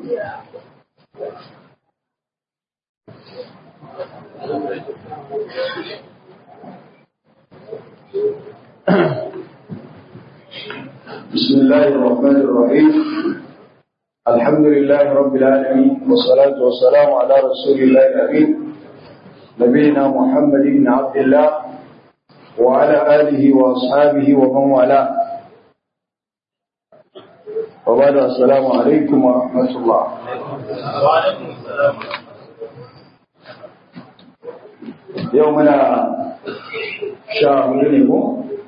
بسم الله الرحمن الرحيم الحمد لله رب العالمين والصلاة والسلام على رسول الله الأمين نبينا محمد بن عبد الله وعلى آله وأصحابه ومن والاه وبعد السلام عليكم ورحمة الله وعليكم السلام يومنا شهر منه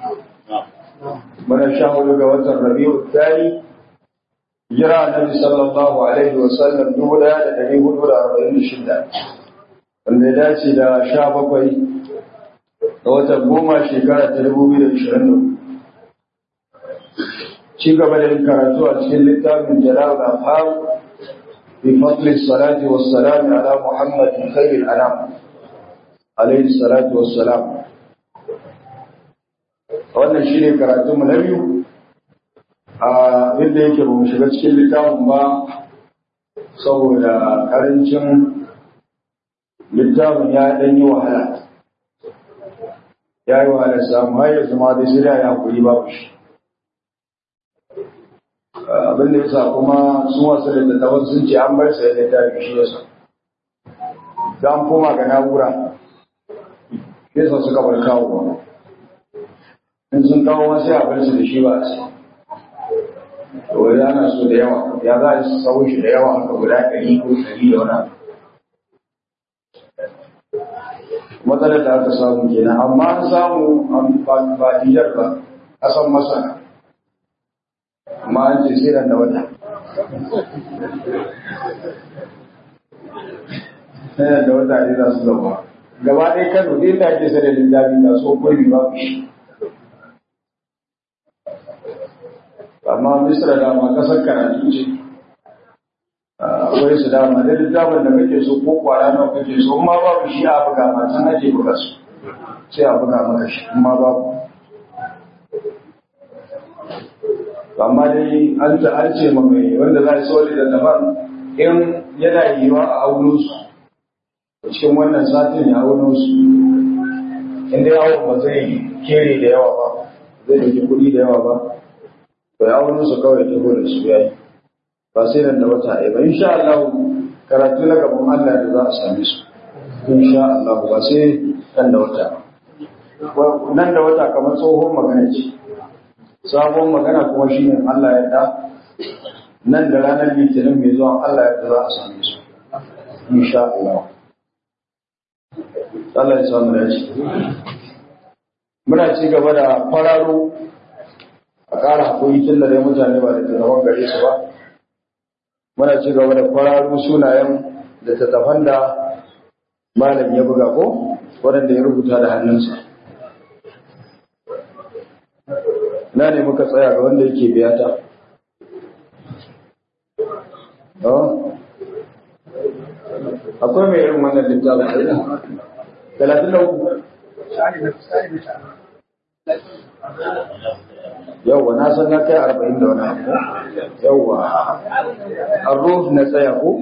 من شهر جوات الربيع الثاني جرى النبي صلى الله عليه وسلم دولا لديه دولا أربعين شدة wanda ya dace da sha bakwai ga watan goma shekara ta dubu biyu da ishirin da ci gaba da yin karatu a cikin littafin jalal al-afham bi fadli salati wa salam ala muhammad khairil anam alayhi salatu wa salam wannan shine karatu mu na biyu a inda yake ba mu shiga cikin littafin ba saboda karancin littafin ya ɗan yi wahala ya yi wahala samu har yanzu ma dai sai da ya hakuri babu shi abin da yasa kuma sun wasu da tattaban sun ce an bar sai da littafi shi yasa da an koma ga na'ura yasa suka bar kawo ba in sun kawo ma sai a bar su da shi ba a sai to wani ana so da yawa ya za a sau shi da yawa haka guda ɗari ko ɗari da wani abu matsalar da aka samu kenan amma an samu ba Nijar ba kasan masana amma an ce sai da wata sai da wata ne za su zama gaba ɗaya kano ɗin da ake sai da littafi ga so kurmi babu shi amma misra dama kasar karatu ce akwai su dama da littafin da kake so ko kwara nawa kake so in ma babu shi a buga ma can ake buga su sai a buga maka shi in ma babu amma dai an ta an ce ma mai wanda za a so da daban in yana yiwa a auno su cikin wannan satin ya auno su in dai awon ba zai kere da yawa ba zai dauki kuɗi da yawa ba to ya auno su kawai ta da su yayi ba sai nan da wata ɗaya ba insha Allah karatu na gaban Allah da za a same su insha Allah ba sai nan da wata nan da wata kamar tsohon magana ce sabon magana kuma shine Allah ya da nan da ranar litinin mai zuwa Allah ya za a same su insha Allah Allah ya samu da shi muna ci gaba da fararo a ƙara haƙuri tun da dai mutane ba da tunawan gare su ba muna ci gaba da kwararru sunayen da tattafan da malam ya buga ko waɗanda ya rubuta da hannunsa na ne muka tsaya ga wanda yake biyata akwai mai irin wannan littafin talatin da uku yauwa na san na kai arba'in da wani abu yauwa arruh na tsaya ko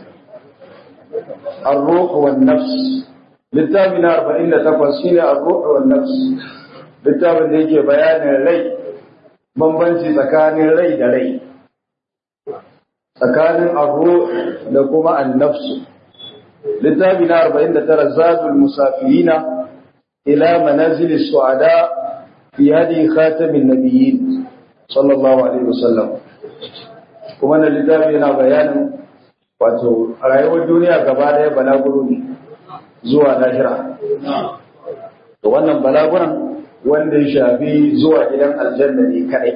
arruh wa nafs littafi na arba'in da takwas shine arruh wa nafs littafin da yake bayanin rai bambanci tsakanin rai da rai tsakanin arruh da kuma annafsu littafi na arba'in da tara zadul musafirina ila manazilis su'ada في هذه خاتم النبيين صلى الله عليه وسلم kuma na littafi yana bayanin wato rayuwar duniya gaba daya balaguro ne zuwa lahira to wannan balaguran wanda ya shafi zuwa gidan aljanna ne kadai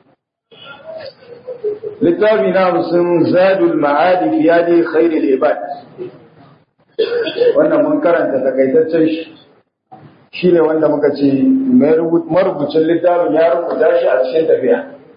littafi na hamsin zadul ma'adi fi yadi khairul ibad wannan mun karanta takaitaccen shi shi ne wanda muka ce marubucin littafin ya rubuta shi a cikin tafiya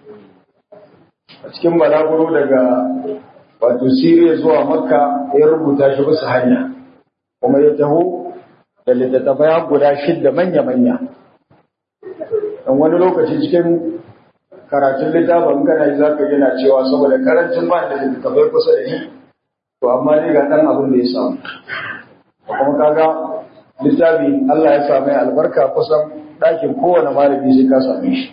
a cikin balaguro daga wato siriya zuwa makka ya rubuta shi bisa hanya kuma ya taho da littattafai guda shidda manya-manya don wani lokaci cikin karatun littafin kana yi zaka yana cewa saboda karancin ba da littafai kusa da ni to amma dai ga dan abin da ya samu kuma kaga littafi Allah ya same albarka kusan ɗakin kowane malami sai ka same shi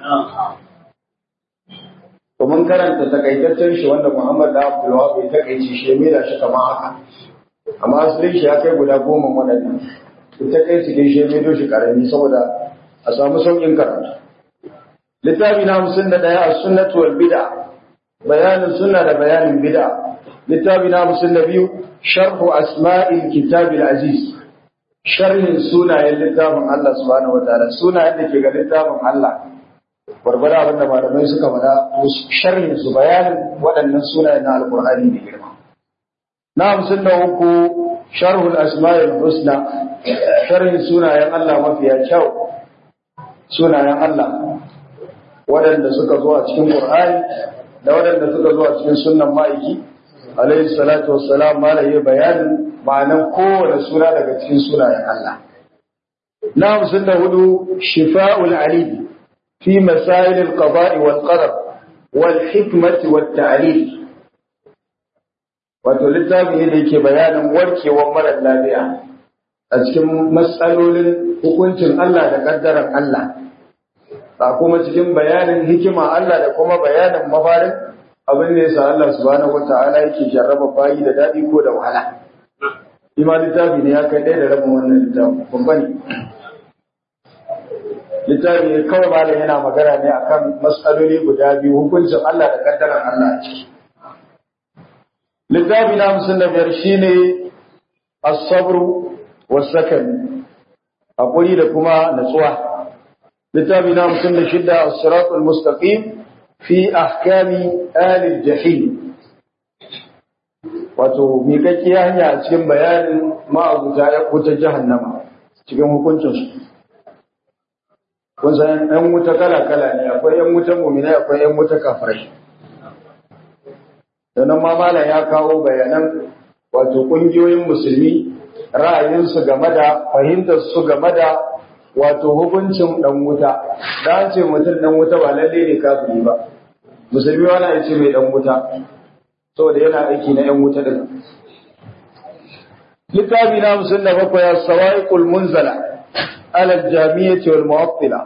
to mun karanta takaitaccen shi wanda Muhammad da Abdul Wahab ya takaice shi ya mera shi kamar haka amma asalin shi ya kai guda goma waɗannan ita kai su dai shi ya maido shi karami saboda a samu sauƙin karatu littafi na hamsin da ɗaya a sunnatu wal bid'a bayanin sunna da bayanin bid'a littafi na hamsin da biyu sharhu asma'il kitabil aziz sharhin sunayen littafin Allah subhanahu wataala sunayen da ke ga littafin Allah barbara abin da malamai suka faɗa sharhin su bayanin waɗannan sunayen na alqur'ani da girma na hamsin da uku sharhul asma'il husna sharhin sunayen Allah mafiya kyau sunayen Allah waɗanda suka zo a cikin Qur'ani da waɗanda suka zo a cikin sunnan ma'aiki alayhi salatu wassalam malaye bayanin ma'anan kowane suna daga cikin sunayen Allah na hamsin da hudu shifa'ul alim fi masail al-qada'i wal qadar wal hikmati wat ta'lil wato littafi ne da yake bayanin warkewar marar lafiya a cikin matsalolin hukuncin Allah da kaddaran Allah ba kuma cikin bayanin hikima Allah da kuma bayanin mafarin abin da yasa Allah subhanahu wata'ala yake jarraba bayi da dadi ko da wahala ima littafi ne ya kai ɗaya da rabin wannan littafi babba ne littafi ne kawai malam yana magana ne akan matsaloli guda biyu hukuncin Allah da kaddaran Allah a ciki littafi na hamsin da biyar shine as-sabru was-sakan hakuri da kuma natsuwa littafi na hamsin da shida as-siratul mustaqim fi ahkami alil jahim wato miƙaƙƙiya hanya a cikin bayanin ma'abuta ya wuta jahannama cikin hukuncinsu kun san ɗan wuta kala-kala ne akwai ‘yan wutan muminai akwai ‘yan wuta kafirai sannan ma malam ya kawo bayanan wato ƙungiyoyin musulmi ra'ayinsu game da fahimtarsu game da wato hukuncin ɗan wuta da an ce mutum ɗan wuta ba lalle ne kafiri ba musulmi wani ya ce mai ɗan wuta saboda yana aiki na ‘yan wuta ɗin littafi na musul da bakwai ya sawa'iqul munzala ala jamiyyati wal mu'attila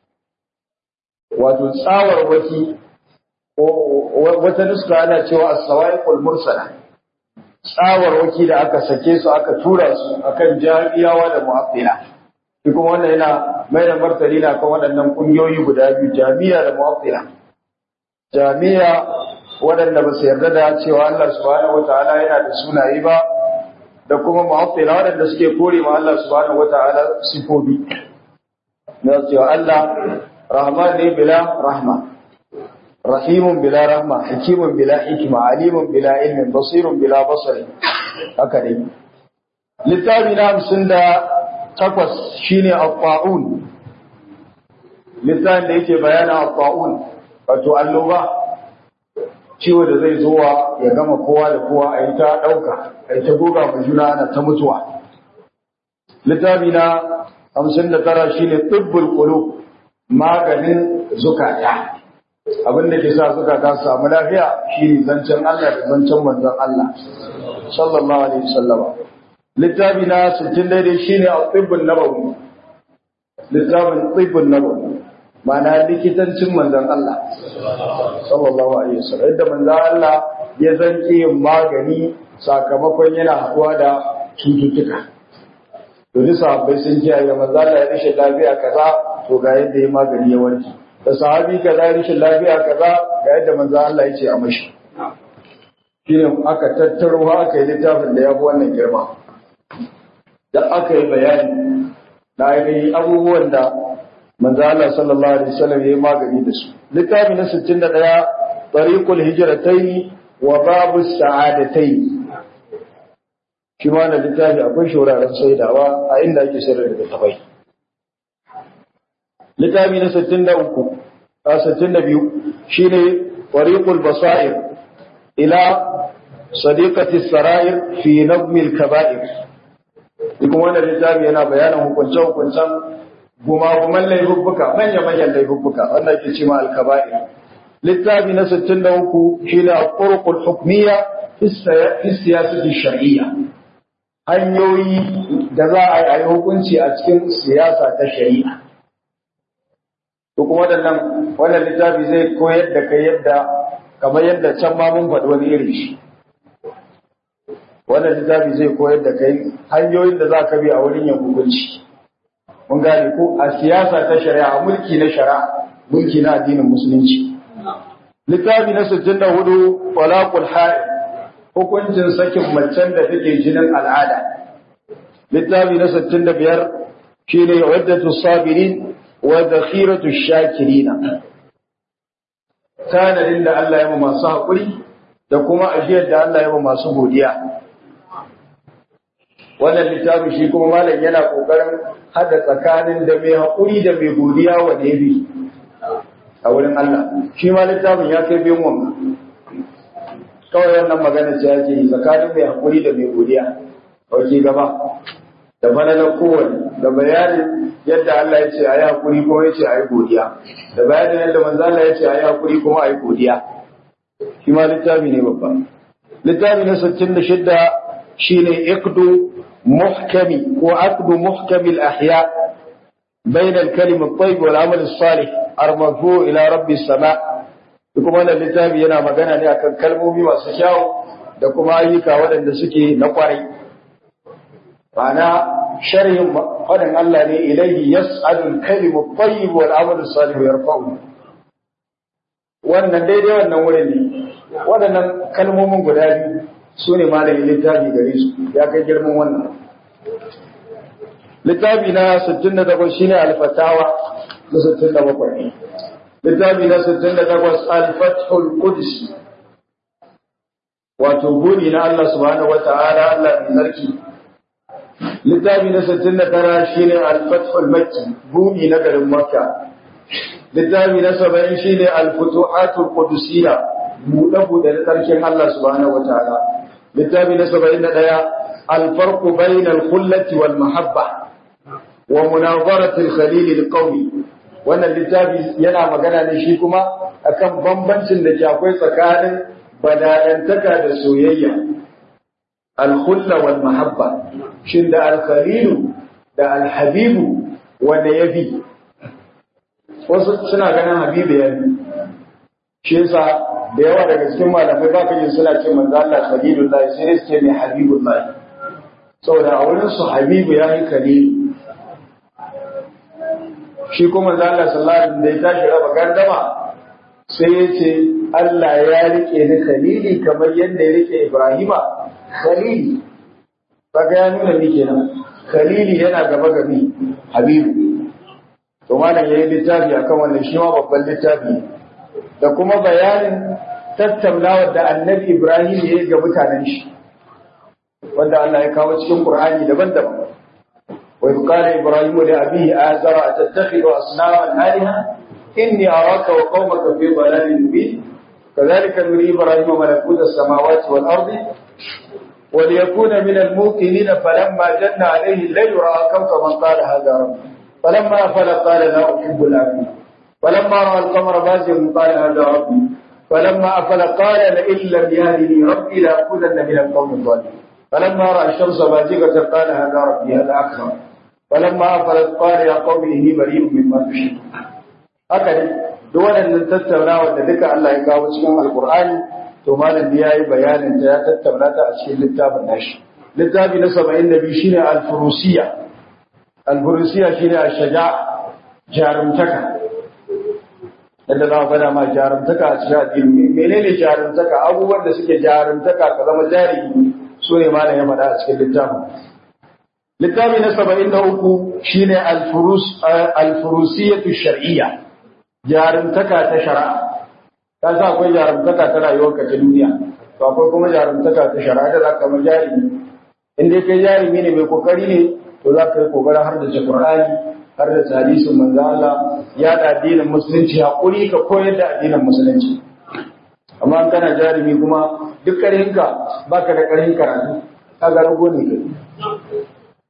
wato tsawar waki wata nuska ana cewa as-sawa'iqul mursala tsawar waki da aka sake su aka tura su akan jami'awa da mu'attila shi kuma wannan yana mai da martani na kan waɗannan ƙungiyoyi guda biyu jami'a da mu'attila jami'a waɗanda ba su yarda da cewa Allah subhanahu wataala yana da sunaye ba da kuma mu'attila waɗanda suke kore ma Allah subhanahu wataala sifofi na cewa Allah rahman ne bila rahma rahimun bila rahma hakimun bila hikima alimun bila ilmin basirun bila basari haka dai littafi na hamsin da takwas shine at-ta'un littafin da yake bayana at-ta'un wato annoba ciwo da zai zuwa ya gama kowa da kowa a yi ta ɗauka a yi ta goga ma juna ana ta mutuwa littafi na hamsin da tara shine tsibbul qulub maganin zukata abin da ke sa zukata su samu lafiya shine zancen Allah da zancen manzon Allah sallallahu alaihi wasallam littafi na 60 daidai shine al-tibbun nabawi littafin tibbun nabawi ma'ana likitancin manzon Allah sallallahu alaihi wasallam yadda manzon Allah ya zanke yin magani sakamakon yana haɗuwa da cututtuka to duk sahabbai sun kiyaye manzon Allah ya rashin lafiya kaza to ga yadda ya magani ya warke da sahabi kaza ya rashin lafiya kaza ga yadda manzon Allah ya ce a mashi shine aka tattaro aka yi littafin da ya fi wannan girma da aka yi bayani na ainihin abubuwan da manzo Allah sallallahu alaihi wasallam yayi magani da su littafi na 61 tariqul hijratayn wa babu sa'adatayn shi ma na littafi akwai shauraren saidawa a inda ake sayar da tafai littafi na 63 a 62 shine tariqul basair ila sadiqati sarair fi nabmi al-kaba'ir kuma wannan littafi yana bayanin hukunce-hukuncen gumaguman laifuffuka manya-manyan laifuffuka wanda ke ce ma alkaba'ir littafi na 63 shi ne al-qurqul hukmiyya fi siyasati shar'iyya hanyoyi da za a yi hukunci a cikin siyasa ta shari'a to kuma waɗannan wannan littafi zai koyar da kai yadda kamar yadda can ma mun faɗi wani irin shi wannan littafi zai koyar da kai hanyoyin da za ka bi a wurin yin hukunci mun gane ko a siyasa ta shari'a mulki na shari'a mulki na addinin musulunci littafi na 64 talaqul haid hukuncin sakin macen da take jinin al'ada littafi na 65 shine waddatu sabirin wa zakhiratu shakirina tanadin da Allah ya masu haƙuri da kuma ajiyar da Allah ya masu godiya wannan littafin shi kuma malam yana kokarin hada tsakanin da mai haƙuri da mai godiya wa da yabi a wurin Allah shi ma littafin ya kai biyan wannan kawai wannan magana ce yake yi tsakanin mai haƙuri da mai godiya dauke gaba da falalar kowane da bayanin yadda Allah ya ce a yi haƙuri kuma ya ce a yi godiya da bayanin yadda manzo Allah ya ce a yi haƙuri kuma a yi godiya shi ma littafi ne babba littafi na 66 shine iqdu محكم وعقد محكم الأحياء بين الكلم الطيب والعمل الصالح المرفوع إلى رب السماء kuma wannan littafi yana magana ne akan kalmomi masu kyau da kuma ayyuka waɗanda suke na kwarai ma'ana sharhin faɗin Allah ne ilaihi yas'alul kalimu tayyib wal amalu salih yarfa'u wannan daidai wannan wurin ne waɗannan kalmomin guda biyu su ne malamin littafi gare su ya kai girman wannan littafi na 68 shine alfatawa na 67 littafi na 68 alfathul qudsi wato buri na Allah subhanahu wata'ala Allah mai sarki littafi na 69 shine alfathul makki buri na garin makka littafi na 70 shine alfutuhatul qudusiyya buɗe-buɗe da tsarkin Allah subhanahu wata'ala littafi na saba'in da ɗaya alfarku bayin alkullati wal mahabba wa munazaratul khalil alqawmi wannan littafi yana magana ne shi kuma akan bambancin da ke akwai tsakanin bada'antaka da soyayya alkhulla wal mahabba shin da alkhalilu da alhabibu wanda ya bi wasu suna ganin habibu ya bi shi yasa da yawa daga cikin malamai ba ka yin suna ce manzo Allah khalilullahi sai dai suke ne habibullahi saboda a wurin su habibu ya yi khalilu shi kuma manzo Allah sallallahu alaihi wasallam da ya tashi raba gardama sai ya ce Allah ya rike ni khalili kamar yadda ya rike Ibrahima khalili kaga ya nuna ni kenan khalili yana gaba ga mi habibu to malam yayi littafi akan wannan shi ma babban littafi da kuma bayanin tattaunawar da annabi Ibrahim ya yi ga mutanen shi wanda Allah ya kawo cikin Qur'ani daban-daban wa qala Ibrahim li abihi azara atattakhidhu asnaman alaha inni araka wa qaumaka fi dhalalin mubin كذلك نري إبراهيم ملكوت السماوات والأرض وليكون من الموقنين فلما جن عليه الليل رأى كوكبا قال هذا ربي فلما أفل قال لا أحب الآفلين فلما رأى القمر بازغا قال هذا ربي فلما أفل قال لئن لم يهدني ربي لأكونن من القوم الظالمين فلما رأى الشمس بازغة قال هذا ربي هذا أكرم فلما أفلت قال يا قوم إني بريء مما تشركون هكذا duk waɗannan tattaunawa da duka Allah ya kawo cikin Alƙur'ani to malam ya yi bayanin ta ya tattauna ta a cikin littafin nashi littafi na 72 shine al-furusiya al-furusiya shine ash-shaja jarumtaka yadda za faɗa ma jarumtaka a cikin addini menene jarumtaka abubuwan da suke jarumtaka ka zama jarumi su ne malam ya faɗa a cikin littafin littafi na 73 shine al-furus al-furusiyatu shar'iyya jarumtaka ta shari'a ta sa akwai jarumtaka ta rayuwarka ta duniya to akwai kuma jarumtaka ta shari'a da zaka ma jarumi in dai kai jarumi ne mai kokari ne to za ka yi kokarin har da Qur'ani har da hadisin manzo Allah ya da addinin musulunci hakuri ka koyar da addinin musulunci amma kana jarumi kuma duk karhinka baka da karhin karatu kaga rago ne kai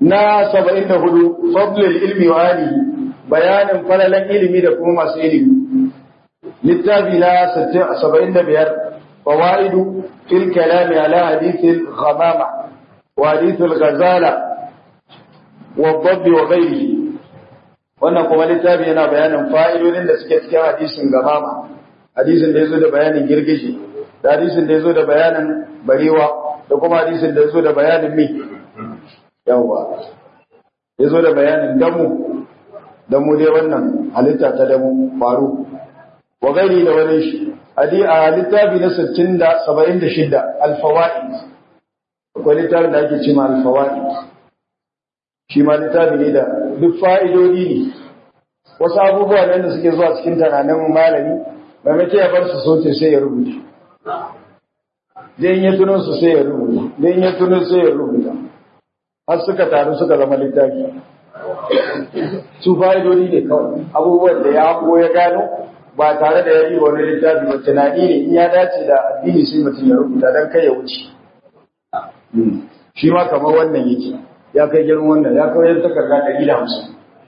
na 74 fadlul ilmi wa alihi bayanin falalan ilimi da kuma masu ilimi littafi na 75 fawaidu fil kalami ala hadithil ghamama wa hadithul ghazala wa dhabb wa ghairihi wannan kuma littafi yana bayanin fa'idodin da suke cikin hadisin gamama hadisin da yazo da bayanin girgije da hadisin da yazo da bayanin barewa da kuma hadisin da yazo da bayanin mi yawa yazo da bayanin damu damu dai wannan halitta ta damu faru wa gairi da wani shi hadi a littafi na 60 da 76 al-fawaid akwai littafin da ake cewa al-fawaid shi ma littafi ne da duk fa'idodi ne wasu abubuwa ne da suke zuwa cikin tunanin malami maimake ya bar su soce sai ya rubuta zai ya tuno su sai ya rubuta zai ya tuno sai ya rubuta har suka taru suka zama littafi su fa'idodi ne kawai abubuwan da ya hango ya gano ba tare da ya yi wani littafi ba tunani ne in ya dace da addini sai mutum ya rubuta don kai ya wuce shi ma kamar wannan yake ya kai girman wannan ya kawai takarda ɗari da hamsin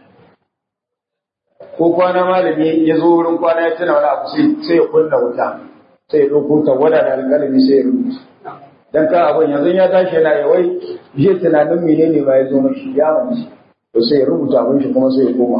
ko kwana malami ya zo wurin kwana ya tuna wani abu sai ya kunna wuta sai ya ɗauko tawada da alƙalami sai ya rubuta dan ka abin yanzu ya tashi yana yawai je tunanin menene ba ya zo mashi ya wani to sai ya rubuta abin shi kuma sai ya koma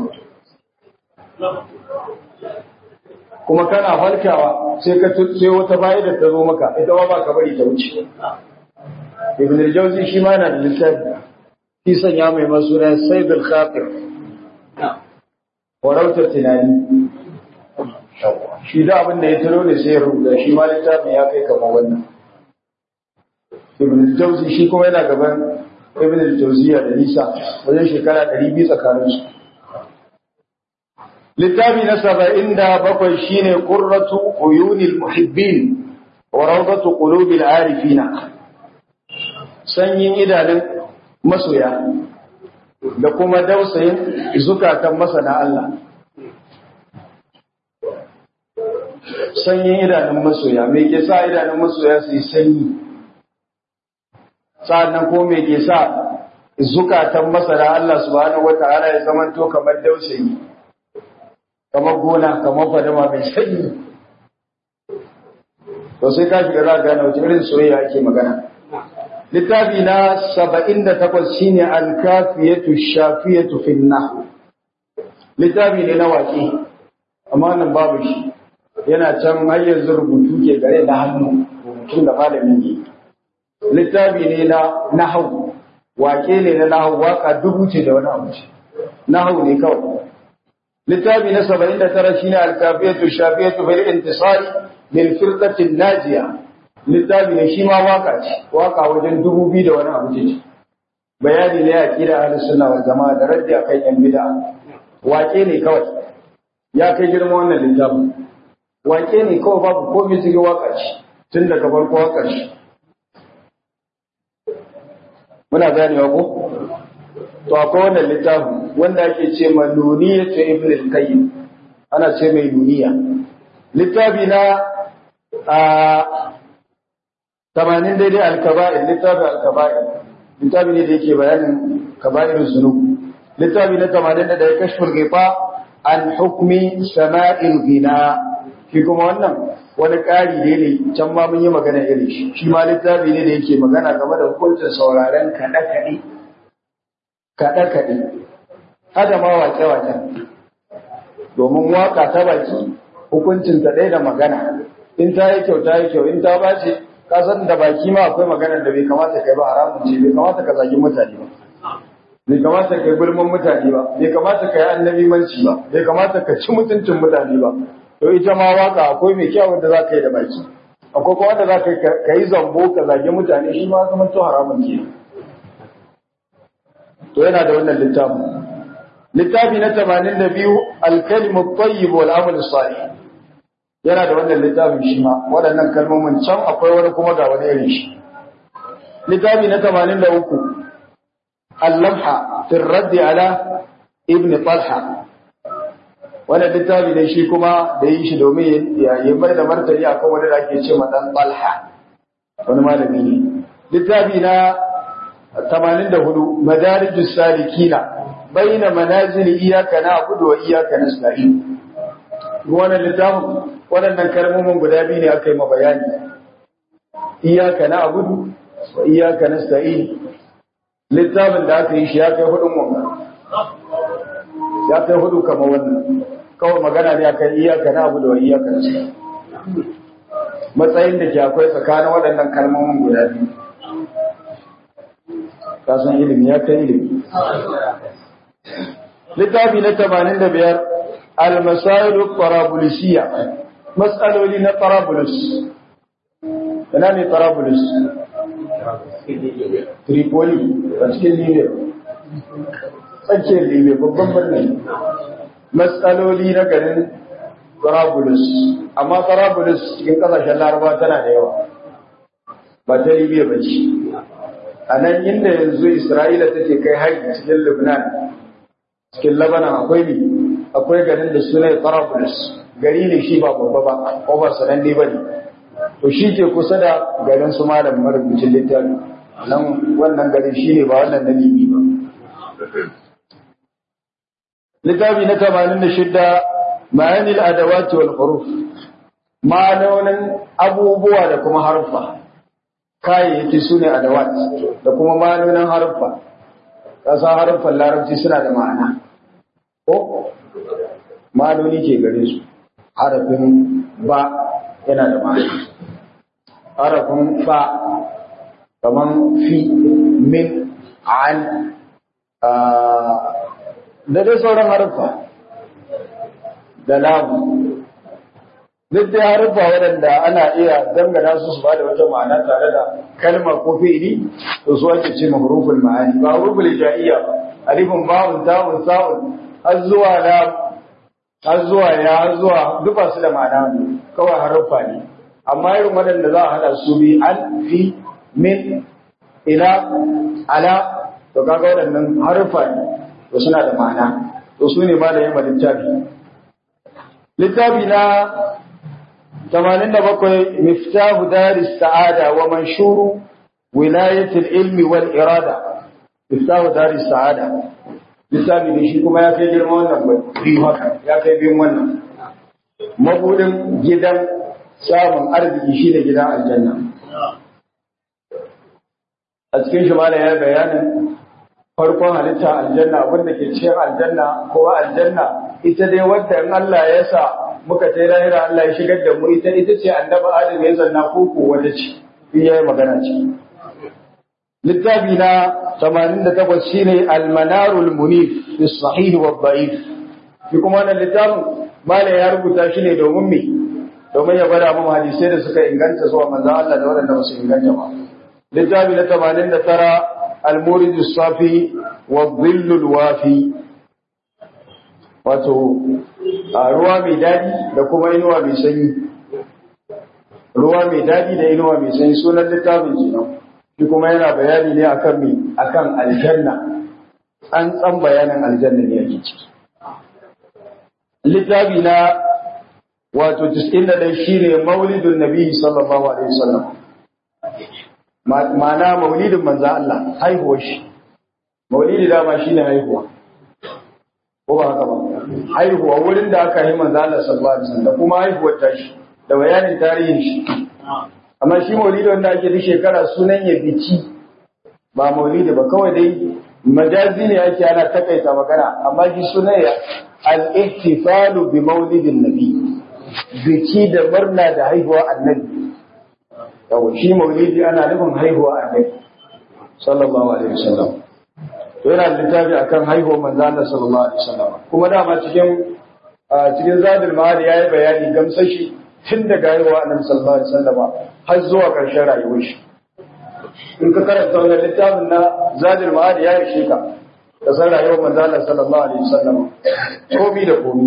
kuma kana farkawa sai ka sai wata fa'ida ta zo maka ita ma ba ka bari ta wuce ibn al-jawzi shi ma na da littafi shi sanya mai masuna sayd al-khatir warautar tunani shi da abin da ya taro ne sai ya rubuta shi ma littafin ya kai kamar wannan ibn al-jawzi shi kuma yana gaban ibn al-jawziya da nisa wajen shekara 200 tsakanin su littafi na 77 shine qurratu uyunil muhibbin wa rawdatu qulubil arifina sanyin idanun masoya da kuma dausayin zukatan masana Allah sanyin idanun masoya me ke sa idanun masoya su yi sanyi sa'annan ko me ke sa zukatan masana Allah subhanahu wata'ala ya zamanto kamar dausayi kamar gona kamar fadama mai sanyi to sai ka shiga za gane wace irin soyayya ake magana littafi na saba'in da takwas shine alkafiyatu shafiyatu finna littafi ne na waƙe amma nan babu shi yana can har yanzu rubutu ke gare da hannu rubutun da malamin ne littafi ne na nahau waƙe ne na nahau waka dubu ce da wani abu ce nahau ne kawai littafi na saba'in da tara shine alkafiyatu shafiyatu bil intisari lil firqatin najiya littafi ne shi ma waka ce waka wajen dubu biyu da wani abu ce bayani ne a kira ahlus sunna wal jama'a da raddi akan yan bid'a wake ne kawai ya kai girma wannan littafin wake ne kawai babu komai cikin waka ce tun daga farko waka ce muna ganewa ko to akwai wannan littafin wanda ake ce ma nuniya ta ibn al-qayyim ana ce mai nuniya littafi na a tamanin daidai alkaba'ir littafin alkaba'ir littafi ne da yake bayanin kaba'ir zunub littafi na tamanin da ya kashfur gifa an hukmi sama'il gina shi kuma wannan wani ƙari ne ne can ma mun yi magana irin shi shi ma littafi ne da yake magana game da hukuncin sauraren kaɗe-kaɗe kaɗe-kaɗe hada ma wake-waken domin waka ta baki hukuncin ta ɗaya da magana in ta yi kyau ta yi kyau in ta bace ka san da baki ma akwai maganar da bai kamata kai ba haramun ce bai kamata ka zagi mutane ba bai kamata kai gulman mutane ba bai kamata ka yi annabi manci ba bai kamata ka ci mutuncin mutane ba to ita ma waka akwai mai kyau wanda za ka yi da baki akwai kuma wanda za ka yi zambo ka zagi mutane shi ma zama to haramun ke to yana da wannan littafin littafi na tamanin da biyu alkalimu tayyib wal amal salih yana da wannan littafin shi ma waɗannan kalmomin can akwai wani kuma ga wani irin shi littafi na tamanin da uku allamha fi raddi ala ibn talha wannan littafi ne shi kuma da yi shi domin ya yi mai da martani akan wani da ake ce ma dan talha wani malami ne littafi na 84 madarijus salikina baina manazil iyyaka na'budu wa iyyaka nasta'in wannan littafin waɗannan kalmomin guda biyu ne aka yi ma bayani iyyaka na'budu wa iyyaka nasta'in littafin da aka yi shi ya kai hudun wannan ya kai hudu kamar wannan kawai magana ne akan iyyaka na'budu wa iyyaka nasta'in matsayin da ke akwai tsakanin waɗannan kalmomin guda biyu kasan ilimi ya kai ilimi littafi na tamanin da biyar almasailu tarabulisiya matsaloli na tarabulus ina ne tarabulus tripoli a cikin libya tsakiyar libya babban birnin matsaloli na garin tarabulus amma tarabulus cikin kasashen laraba tana da yawa ba ta libya ba ce a nan inda yanzu Isra'ila take kai hari cikin Lebanon cikin Lebanon akwai ne akwai garin da suna Tarabulus gari ne shi ba babba ba ko ba sananne ba ne to shi ke kusa da garin su malam marubucin littafi nan wannan garin shi ne ba wannan na Libi ba littafi na tamanin da shidda ma'anil adawati wal huruf ma'anonin abubuwa da kuma harfa kayayyaki su ne adawat da kuma ma'anonin haruffa ƙasa haruffan larabci suna da ma'ana ko ma'anoni ke gare su harafin ba yana da ma'ana harafin ba kaman fi min an da dai sauran haruffa da lamu duk da haruffa waɗanda ana iya dangana su su bada wata ma'ana tare da kalma ko fi'ili to su ake ce mahruful ma'ani ba huruful ja'iyya ba alifun ba'un ta'un sa'un har zuwa la har zuwa ya har zuwa duk ba su da ma'ana kawai haruffa ne amma irin waɗanda za a hada su bi an fi min ila ala to kaga waɗannan haruffa ne to suna da ma'ana to su ne malamin littafi littafi na 87 miftahu daris sa'ada wa manshuru wilayatul ilmi wal irada miftahu daris sa'ada littafi ne shi kuma ya kai girma wannan biyu haka ya kai biyun wannan mabudin gidan samun arziki shi ne gidan aljanna a cikin shi malam ya bayanin farkon halitta aljanna abinda ke cikin aljanna ko aljanna ita dai wadda in Allah ya sa muka tai lahira Allah ya shigar da mu ita ita ce annabi Adam ya zanna koko wata ce in yayi magana ce littafi na 88 shine al-manarul munif fi sahih wa da'if shi kuma wannan littafin malam ya rubuta shi ne domin me domin ya gwada mu hadisai da suka inganta zuwa manzo Allah da waɗanda ba su inganta ba littafi na 89 المورد الصافي والظل الوافي wato ruwa mai daɗi da kuma inuwa mai sanyi ruwa mai daɗi da inuwa mai sanyi sunan littafin kenan shi kuma yana bayani ne akan me akan aljanna an tsan bayanin aljanna ne ake ciki littafi na wato 91 shine maulidun nabi sallallahu alaihi wasallam ma'ana maulidin manzo Allah haihuwar shi maulidi dama shine haihuwa ko ba haka ba haihuwa wurin da aka yi manzo Allah sallallahu alaihi wasallam da kuma haihuwar tashi da bayanin tarihin shi amma shi maulidi wanda ake da shekara sunan ya bici ba maulidi ba kawai dai majazi ne ake ana takaita magana amma shi sunan ya al-ihtifalu bi maulidin nabi biki da murna da haihuwa annabi yau shi maulidi ana nufin haihuwa annabi sallallahu alaihi wasallam to yana littafi akan haihuwar manzo Allah sallallahu alaihi wasallam kuma dama cikin cikin zadul ma'ad yayi bayani gamsashi tun daga haihuwa annabi sallallahu alaihi wasallam har zuwa ƙarshen rayuwar shi in ka karanta wannan littafin na zadul ma'ad ya ishe ka da san rayuwar manzo Allah sallallahu alaihi wasallam komi da komi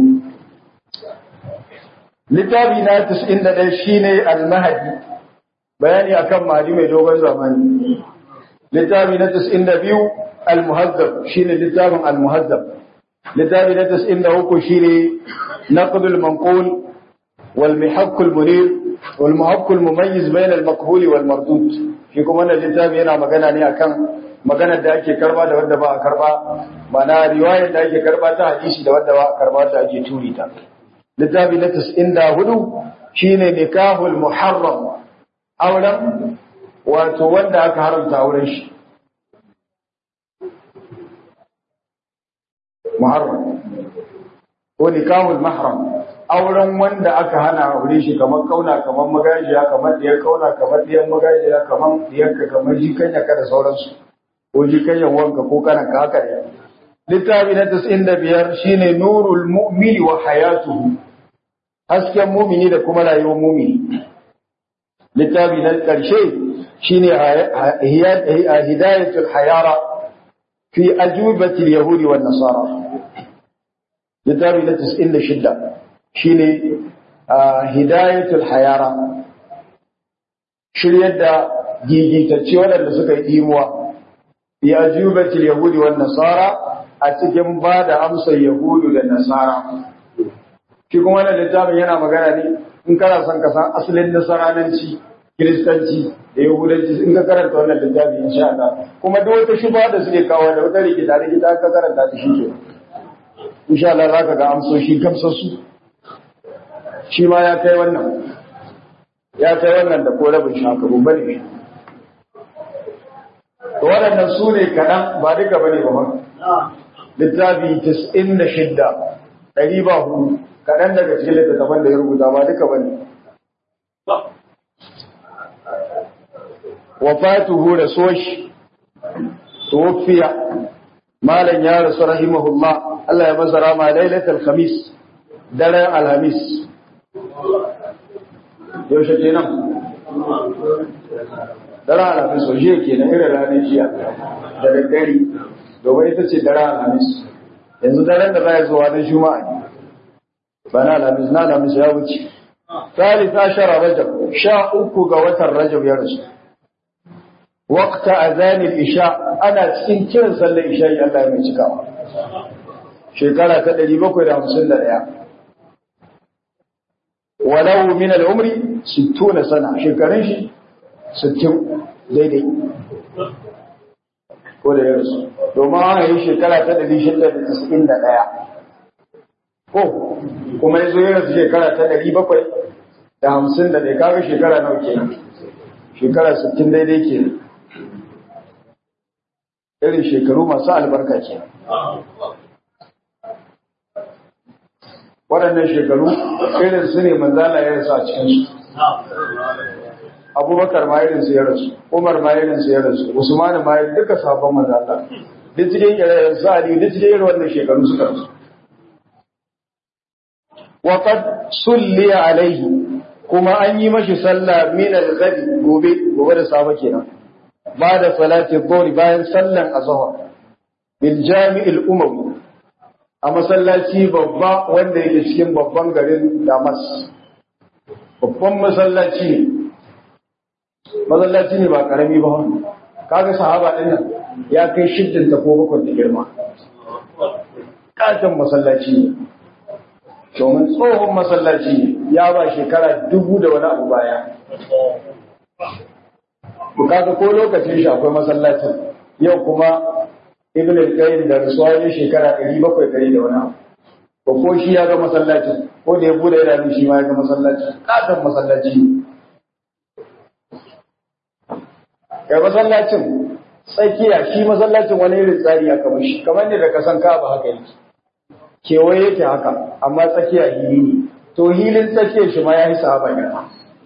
littafi na 91 shine al-mahdi bayani akan mahdi mai dogon zamani littafi na 92 al-muhazzab shine littafin al-muhazzab littafi na 93 shine naqd al-manqul wal mihaq al-munir wal muhaq al-mumayyiz bayna al-maqbul wal mardud shi kuma wannan littafi yana magana ne akan maganar da ake karba da wanda ba a karba mana riwayar da ake karba ta hadisi da wanda ba a karba da ake turi ta littafi na 94 shine nikahul muharram auren wato wanda aka haramta auren shi muharram ko nikahul mahram auren wanda aka hana aure shi kamar kauna kamar magajiya kamar diyar kauna kamar diyar magajiya kamar diyarka kamar jikanya ka da sauransu ko jikanyan wanka ko kana ka haka ne littafi na 95 shine nurul mu'mini wa hayatuhu hasken mumini da kuma rayuwar mumini littafi na ƙarshe shine hidayatul hayara fi ajubatil yahudi wan nasara littafi na 96 shine hidayatul hayara shiryar da gigitacce waɗanda suka yi imuwa fi ajubatil yahudi wan nasara a cikin ba da amsar yahudu da nasara shi kuma wannan littafin yana magana ne in kana son ka san asalin nasarananci kiristanci da yahudanci in ka karanta wannan littafi insha Allah kuma duk wata shubha da suke kawo da wata rikita rikita ka karanta ta shi ke insha Allah zaka ga amsoshi gamsassu shi ma ya kai wannan ya kai wannan da ko rabin shaka babba ne to waɗannan su ne kaɗan ba duka bane ba littafi 96 ɗari ba hudu kaɗan daga cikin littattafan da ya rubuta ba duka bane wafatuhu da soshi tuwaffiya malam ya rasu rahimahullah Allah ya masa rama lailatul khamis daren alhamis yaushe kenan daren alhamis waje kenan irin ranar jiya da daddare domin ita ce daren alhamis yanzu daren da za ya zuwa na juma'a ne ba na alhamis na alhamis ya wuce ثالث عشر رجب شاء uku ga watan rajab ya rasu waqta azan al-isha ana cikin kiran sallar isha Allah ya mai cikawa shekara ta 751 walau min al-umri 60 sana shekarun shi 60 daidai ko da yarsu domin an yi shekara ta 691 ko kuma yazo ya rasu shekara ta 700 da hamsin da ɗaya kaga shekara nawa kenan shekara sittin daidai kenan irin shekaru masu albarka kenan waɗannan shekaru irin su ne manzala ya rasu a cikinsu abubakar ma irin su ya rasu umar ma irin su ya rasu usman ma irin duka sabon manzala duk cikin irin su ali duk cikin irin wannan shekaru suka rasu وقد صلي عليه kuma an yi mashi sallah min al-ghadi gobe gobe da safe kenan ba da salati dhuhr bayan sallan azhar bil jami'il umawi a masallaci babba wanda yake cikin babban garin Damas babban masallaci ne masallaci ne ba karami ba kaga sahaba din nan ya kai shiddin ta ko bakwai da girma katon masallaci ne domin tsohon masallaci ya ba shekara dubu da wani abu baya. Bukata ko lokacin shi akwai masallacin yau kuma Ibn al-Qayyim da rasuwa ne shekara ɗari bakwai ɗari da wani abu. Ko ko shi ya ga masallacin ko da ya bude idanu shi ma ya ga masallacin katon masallaci ne. Ga masallacin tsakiya shi masallacin wani irin tsari aka mashi kamar ne da kasan kaba haka yake. kewaye yake haka amma tsakiya hili ne to hilin tsakiyar shi ma ya yi sahaba girma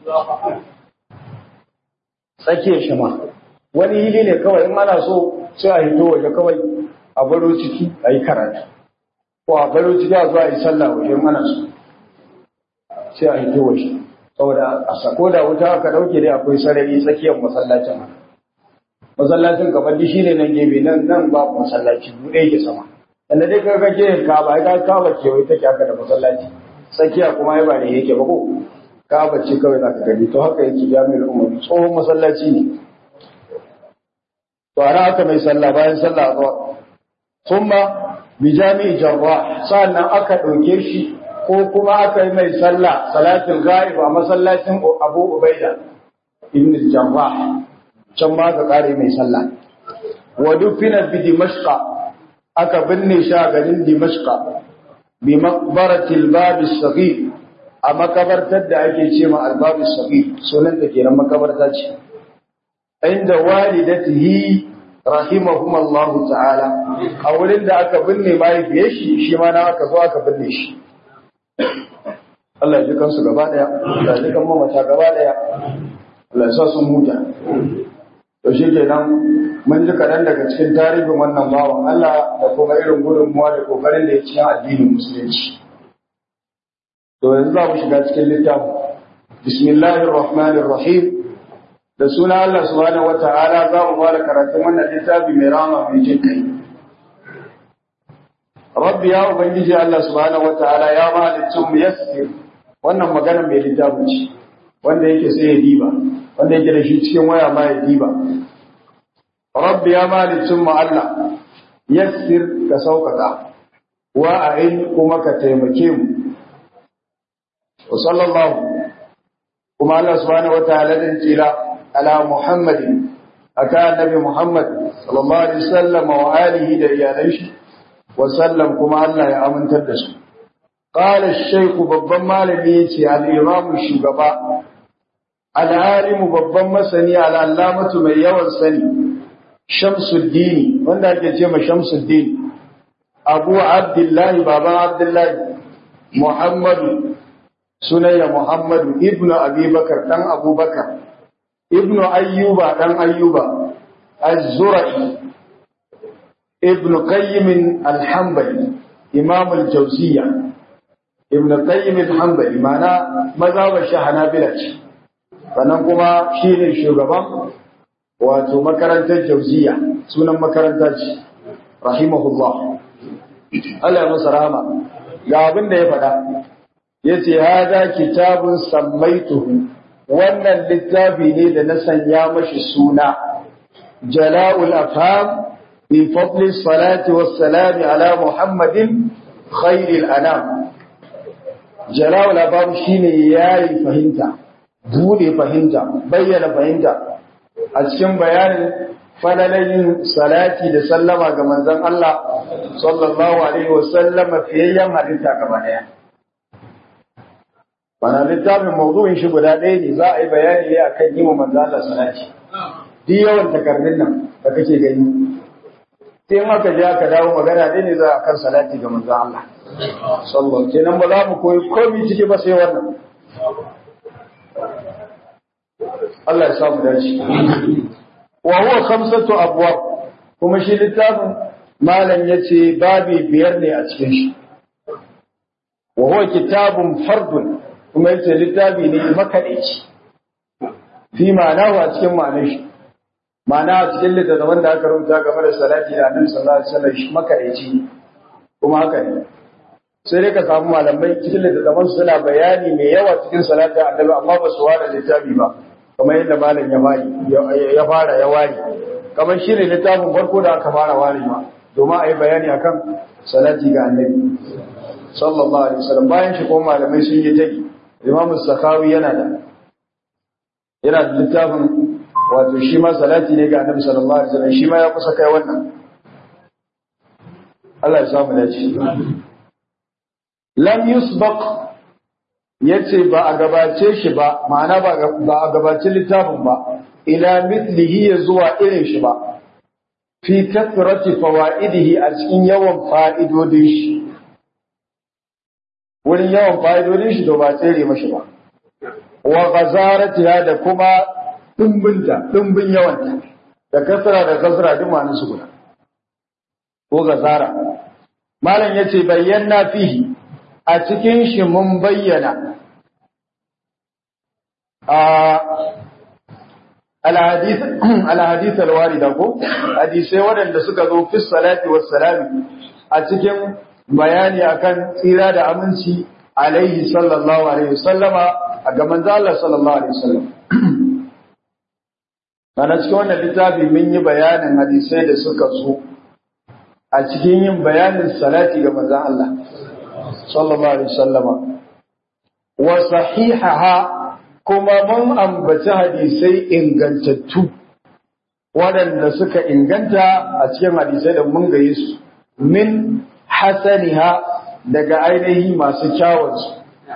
tsakiyar shi ma wani hili ne kawai in ana so sai a hito waje kawai a baro ciki a yi karatu ko a baro ciki a zuwa a yi sallah waje in ana so sai a hito waje saboda a sako da wuta aka dauke dai akwai sarari tsakiyar masallacin masallacin kamar shi ne nan gefe nan nan babu masallaci buɗe yake sama inda dai ka kake kaba ka kaba kewaye take haka da masallaci tsakiya kuma ya ba ne yake ba ko kaba ce kawai za ka gani to haka yake jami'ar umar tsohon masallaci ne to ana haka mai sallah bayan sallah a zuwa thumma bi jami'i jarrah sannan aka ɗauke shi ko kuma aka yi mai sallah salatul ghaib a masallacin Abu Ubaida ibn jarrah can ma ka kare mai sallah wa dufina bi dimashqa aka binne shi a garin dimashqa bi maqbaratil bab as-saghir a makabartar da ake ce ma al-bab as-saghir sunan ta kenan makabarta ce inda walidatihi rahimahumullahu ta'ala a wurin da aka binne mahaifiyar shi shi ma na aka zo aka binne shi Allah ya ji kansu gaba daya Allah ya ji kan mamata gaba daya Allah ya sa sun huta to shi kenan mun ji kaɗan daga cikin tarihin wannan bawan Allah da kuma irin gudunmuwa da kokarin da ya cikin addinin musulunci to yanzu za mu shiga cikin littafin bismillahir rahmanir rahim da suna Allah subhanahu wata'ala za mu fara karatun wannan littafi mai rama mai jin kai rabbi ya ubangiji Allah subhanahu wata'ala ya mahalicin mu yassir wannan magana mai littafin ce wanda yake sai ya diba wanda yake da shi cikin waya ma ya diba rabbi ya mahalicin mu Allah yassir ka sauƙaƙa wa a'in kuma ka taimake mu wa sallallahu kuma Allah subhanahu wata'ala din tsira على محمد أكان النبي محمد صلى الله عليه وسلم وآله دريانيش وسلم كما الله يأمن تدس قال الشيخ ببن مالبيتي الإمام الشقباء العالم ببن مسني على علامة من يوان سني شمس الدين وانا كتيما شمس الدين أبو عبد الله بابا عبد الله محمد سنية محمد ابن أبي بكر كان أبو بكر ibnu ayyuba dan ayyuba az-zura'i ibnu qayyim al-hanbali imam al-jawziyya ibnu qayyim al-hanbali mana mazhabar shi hanabila ce sannan kuma shine shugaban wato makarantar jawziyya sunan makaranta ce rahimahullah Allah ya masa rahama ga abin da ya faɗa yace hada kitabun sammaituhu wannan littafi ne da na sanya mashi suna jala'ul afham fi fadli salati wassalam ala muhammadin khairil anam jala'ul afham shine yayi fahimta bude fahimta bayyana fahimta a cikin bayanin falalayin salati da sallama ga manzon Allah sallallahu alaihi wasallama fiyayyen halitta gaba daya Bana littafin mawdu'in shi guda ɗaya ne za a yi bayani ne akan yi wa manzo Allah salati. Duk yawan takardun nan da kake gani. Sai in aka je aka dawo magana ɗaya ne za a kan salati ga manzo Allah. Sallallahu kenan ba za mu koyi komai ciki ba sai wannan. Allah ya samu dace. Wa huwa khamsatu abwab kuma shi littafin malam yace babi biyar ne a cikin shi. Wa huwa kitabun fardun kuma yace littafi ne makaɗaici fi ma'anahu a cikin ma'anar shi ma'ana a cikin littattafan da aka rubuta game da salati da annabi sallallahu alaihi wasallam shi makaɗaici kuma haka ne sai dai ka samu malamai cikin littattafan suna bayani mai yawa cikin salati annabi amma ba su ware littafi ba kamar yadda malam ya bari ya fara ya ware kamar shi ne littafin farko da aka fara warewa domin a yi bayani akan salati ga annabi sallallahu alaihi wasallam bayan shi kuma malamai sun yi tagi Imam Sakawi yana da yana da littafin wato shi ma salati ne ga Annabi sallallahu alaihi wasallam shi ma ya kusa kai wannan Allah ya samu dace lam yusbaq yace ba a gabace shi ba ma'ana ba ba a gabace littafin ba ila mithlihi ya zuwa irin shi ba fi kathrati fawaidihi a cikin yawan fa'idodin shi wurin yawan fa'idodin shi to ba tsere mashi ba wa ghazaratiha da kuma dimbinta dimbin yawanta da kasra da kasra duk ma'anar su guda ko gazara malam yace bayyana fihi a cikin shi mun bayyana a alhadith alhadith alwarida ko hadisai waɗanda suka zo fi salati wassalami a cikin bayani akan tsira da aminci alaihi sallallahu alaihi wasallama a ga manzo Allah sallallahu alaihi wasallam ana cikin wannan littafi mun yi bayanin hadisai da suka zo a cikin yin bayanin salati ga manzo Allah sallallahu alaihi wasallama wa sahihaha kuma mun ambaci hadisai ingantattu waɗanda suka inganta a cikin hadisai da mun gaye su min hasaniha daga ainihi masu kyawunsu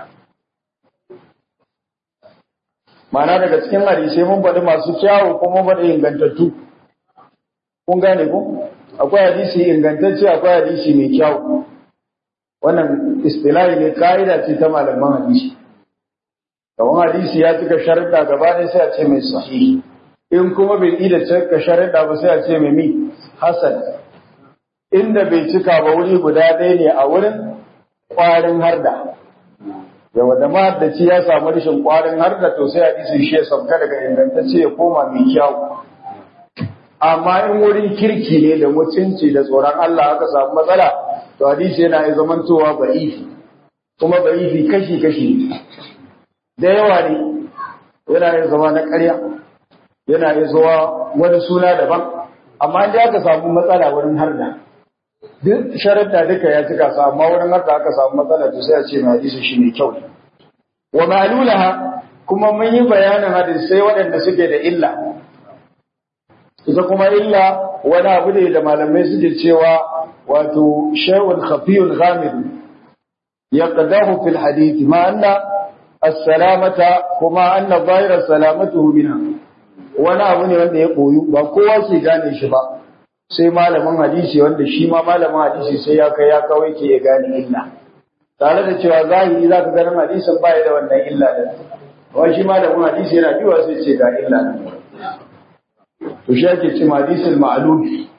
Ma'ana daga cikin hadisai mun faɗi masu kyawu kuma mun faɗi ingantattu kun gane ku akwai hadisi ingantacce akwai hadisi mai kyawu wannan istilahi ne ka'ida ce ta malaman hadisi kamar hadisi ya cika sharuɗa gaba ɗaya sai a ce mai sahihi in kuma bai ida cika sharuɗa ba sai a ce mai mi hasan inda bai cika ba wuri guda ɗaya ne a wurin ƙwarin harda yawa da mahaddaci ya samu rashin ƙwarin harda to sai hadisin shi ya sauka daga ingantacce ya koma mai kyau amma in wurin kirki ne da mutunci da tsoron Allah aka samu matsala to hadisi yana yi zamantowa ba'ifi kuma ba'ifi kashi-kashi da yawa ne yana yin zama na ƙarya yana yin zuwa wani suna daban amma inda aka samu matsala wurin harda duk sharaɗa duka ya cika su amma wurin harda aka samu matsala to sai a ce mai hadisi shi ne kyau wa ma'lulaha kuma mun yi bayanin hadisai waɗanda suke da illa ita kuma illa wani abu ne da malamai suke cewa wato shay'un khafiyun ghamid yaqdahu fil hadith ma anna as-salamata kuma anna dhahira salamatuhu minha wani abu ne wanda ya koyu ba kowa ke gane shi ba sai malamin hadisi wanda shi ma malamin hadisi sai ya kai ya kawai ke ya gane illa tare da cewa zahiri za ka ganin hadisin baya da wannan illa da wani shi malamin hadisi yana biwa sai ce ga illa nan to shi ake ce hadisul ma'lum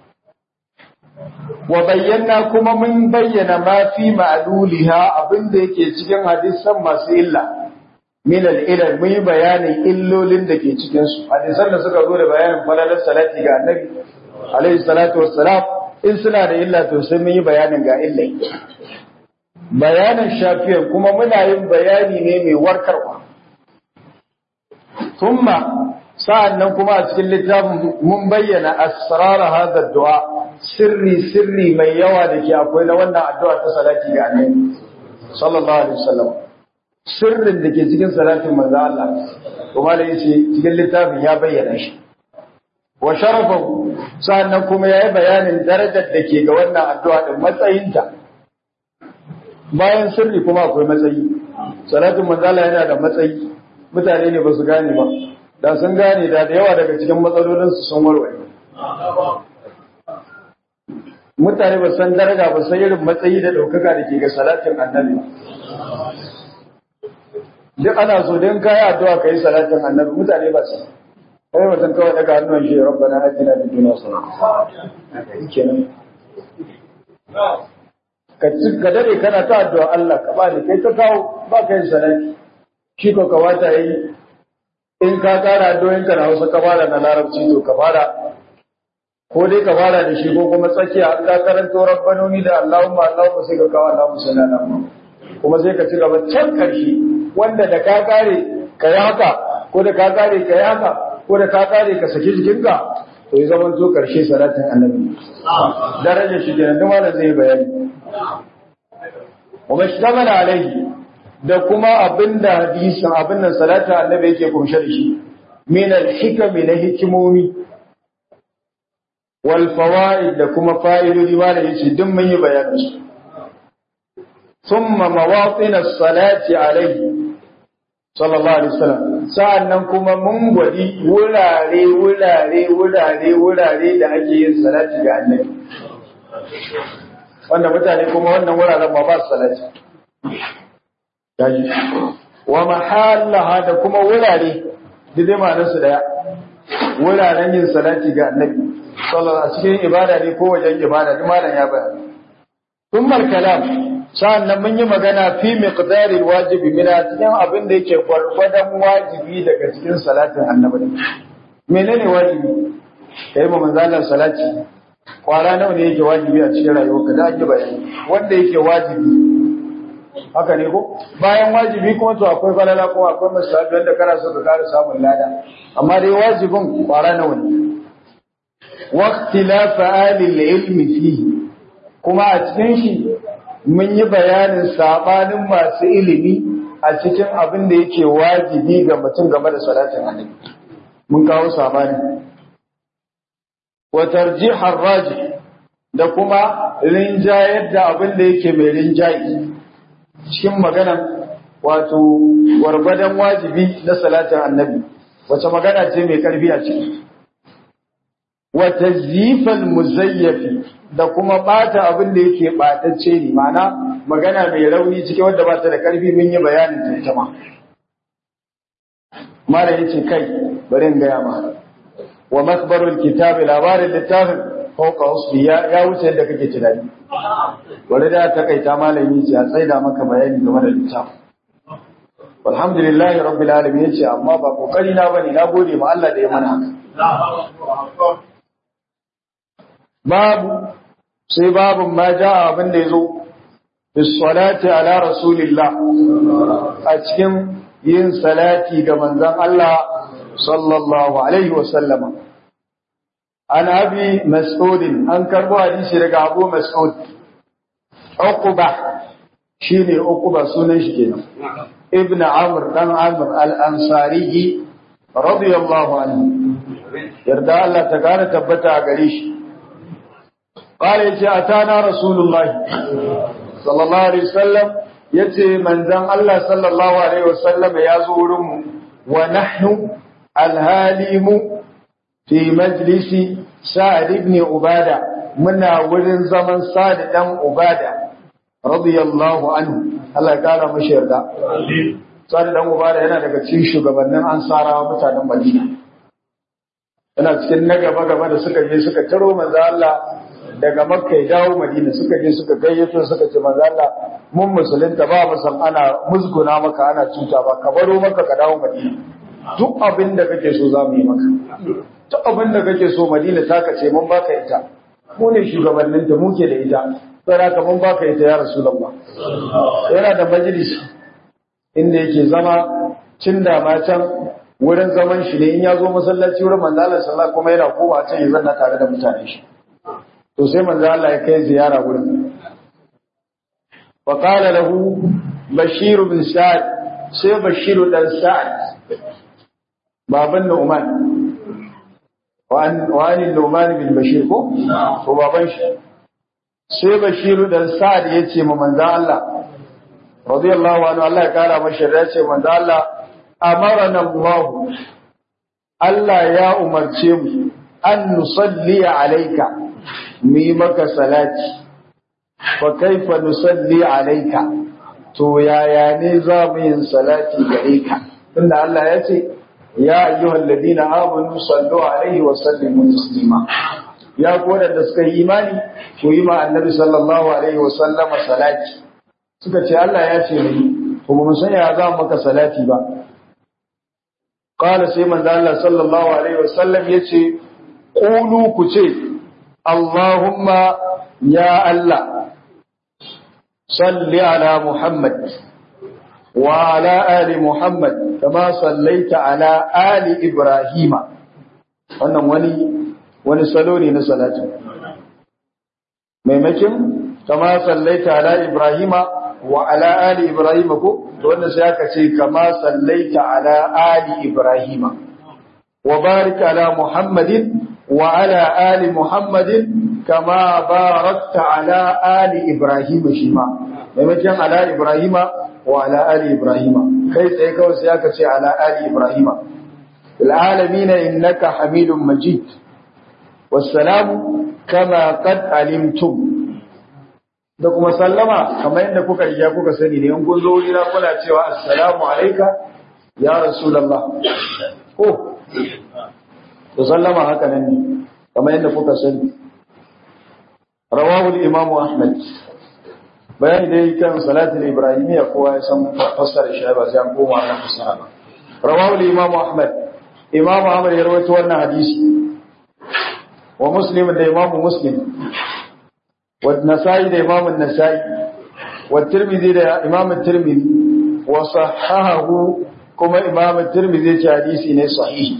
wa bayyana kuma mun bayyana ma fi ma'luliha abinda yake cikin hadisan masu illa min al-ilal mun yi bayanin illolin da ke cikin su hadisan da suka zo da bayanin falalar salati ga annabi alaihi salatu wassalam in suna da illa to sai mun yi bayanin ga illai bayanin shafiyar kuma muna yin bayani ne mai warkarwa thumma sa'annan kuma a cikin littafin mun bayyana asrar hadha du'a sirri sirri mai yawa da ke akwai na wannan addu'a ta salati ga annabi sallallahu alaihi wasallam sirrin da ke cikin salatin manzo Allah kuma da yace cikin littafin ya bayyana shi wa sharafahu sa'annan kuma yayi bayanin darajar da ke ga wannan addu'a din matsayinta bayan sirri kuma akwai matsayi salatin manzo Allah yana da matsayi mutane ne ba su gane ba da sun gane da da yawa daga cikin matsalolinsu sun warware mutane ba san daraja ba san irin matsayi da ɗaukaka da ke ga salatin annabi duk ana so don kayi addu'a ka yi salatin annabi mutane ba su kai mutum kawai daga hannun shi rabbana atina fid dunya hasanatan kenan ka ci ka dare kana ta addu'a Allah ka bani kai ta kawo ba ka yin salati shi ko ka wata yi in ka kara addu'o'in ka na Hausa ka fara na Larabci to ka fara ko dai ka fara da shi ko kuma tsakiya an ka karanto rabbanoni da Allahumma Allahumma sai ka kawo Allahumma salli ala Muhammad kuma sai ka ci gaba can karshe wanda da ka kare ka yi haka ko da ka kare ka yi haka ko da ka kare ka saki jikinka to ya zama to karshe salatin annabi darajar shi kenan duk malam zai bayani wa mashtamala alaihi da kuma abinda hadisin abin nan salatin annabi yake kumshe da shi min al-hikami na hikimomi wal fawaid da kuma fa'idodi ma da yace duk mun yi bayanin su thumma mawatin as-salati alayhi sallallahu alaihi wasallam sa'annan kuma mun gwadi wurare wurare wurare wurare da ake yin salati ga annabi wanda mutane kuma wannan wuraren ba ba su salati yaji wa mahallaha da kuma wurare da dai ma'anar su daya wuraren yin salati ga annabi sallallahu a cikin ibada ne ko wajen ibada duk malam ya bayani thumma kalam sa'annan mun yi magana fi miqdaril wajibi mina cikin abin da yake gwargwadon wajibi daga cikin salatin annabi menene wajibi kai mu manzalan salati kwara nawa ne yake wajibi a cikin rayuwarka da ake bayani wanda yake wajibi haka ne ko bayan wajibi kuma to akwai falala ko akwai musabi wanda kana so ka kara samun lada amma dai wajibin kwara nawa ne waqtilaf alil ilmi fihi kuma a cikin shi mun yi bayanin sabanin masu ilimi a cikin abin da yake wajibi ga mutum game da salatin annabi mun kawo sabani wa tarjihar raji da kuma rinjayar da abin da yake mai rinjayi cikin maganan wato gwargwadon wajibi na salatin annabi wace magana ce mai karfi a ciki wa tazyifal muzayyafi da kuma bata abin da yake batacce ne ma'ana magana mai rauni cikin wanda ba ta da karfi mun yi bayanin ta ita ma mala yace kai bari in gaya ma wa makbarul kitabi labarin littafin fauka usbi ya ya wuce yadda kake tunani wani da ta kaita malami ce a tsaida maka bayani game da littafin alhamdulillahi rabbil alamin yace amma ba kokari na bane na gode ma Allah da ya mana haka babu sai babun ma ja abin da yazo bis salati ala rasulillah a cikin yin salati ga manzon Allah sallallahu alaihi wa sallama an abi mas'ud an karbo hadisi daga abu mas'ud uqba shine uqba sunan shi kenan ibn amr dan amr al-ansari radiyallahu anhu yarda Allah ta kare tabbata a gare shi قال يجي أتانا رسول الله صلى الله عليه وسلم يجي من ذن الله صلى الله عليه وسلم يزورم ونحن الهالم في مجلس سعد بن عبادة منا ورن زمن سعد بن عبادة رضي الله عنه الله قال مشير دا سعد بن عبادة yana daga cikin shugabannin ansarawa mutanen Madina yana cikin na gaba gaba da suka je suka taro manzo Allah daga makka ya dawo madina suka je suka gayyato suka ce manzo Allah mun musulunta ba mu san ana musguna maka ana cuta ba ka baro maka ka dawo madina duk abin da kake so za mu yi maka duk abin da kake so madina ta ka ce mun baka ita mu ne shugabannin ta muke da ita sai haka mun baka ita ya rasulullah yana da majalisi inda yake zama cin da ma can wurin zaman shi ne in ya zo masallaci wurin manzo Allah sallallahu kuma yana koma can ya zanna tare da mutane shi to sai manzo Allah ya kai ziyara gurin wa qala lahu bashir bin sa'd sai bashir dan sa'd baban Nu'man wa an wa an Nu'man bin bashir ko to baban shi sai bashir dan sa'd yace ma manzo Allah radiyallahu anhu Allah ya kara mashi ya ce manzo Allah amarana Allah Allah ya umarce mu an nusalli alayka mu yi maka salati fa kaifa nusalli alayka to yaya ne za mu yin salati gare ka tunda Allah ya ce ya ayyuhal ladina amanu sallu alaihi wa sallimu taslima ya ku da suka yi imani ku yi ma annabi sallallahu alaihi wa sallama salati suka ce Allah ya ce mu kuma mun san ya za mu maka salati ba qala sai manzo Allah sallallahu alaihi wa sallam yace qulu ku ce Allahumma ya Allah, salli ala Muhammad wa ala ali Muhammad, kama sallaita ala ali Ibrahima. Wannan wani, wani salo ne na salatu. Maimakin, kama sallaita ala Ibrahima wa ala ali Ibrahima ko, to wanda sai aka ce kama sallaita ala ali Ibrahima. Wa barik ala Muhammadin وعلى آل محمد كما باركت على آل إبراهيم شيما ممكن على إبراهيم وعلى آل إبراهيم كيف سيكون سياكة على آل إبراهيم العالمين إنك حميد مجيد والسلام كما قد علمتم da kuma sallama kamar yadda kuka iya kuka sani ne in kun zo wurina kuna cewa assalamu alayka ya rasulullah ko to sallama haka nan ne kamar yadda kuka sani rawahu al-imam ahmad bayani dai kan salatul ibrahimiyya kowa ya san fassara shi ba sai an koma ana fassara ba rawahu al-imam ahmad imam ahmad ya rawaito wannan hadisi wa muslim da imam muslim wa nasai da imam an-nasai wa tirmidhi da imam at-tirmidhi wa sahahahu kuma imam at-tirmidhi ya ce hadisi ne sahihi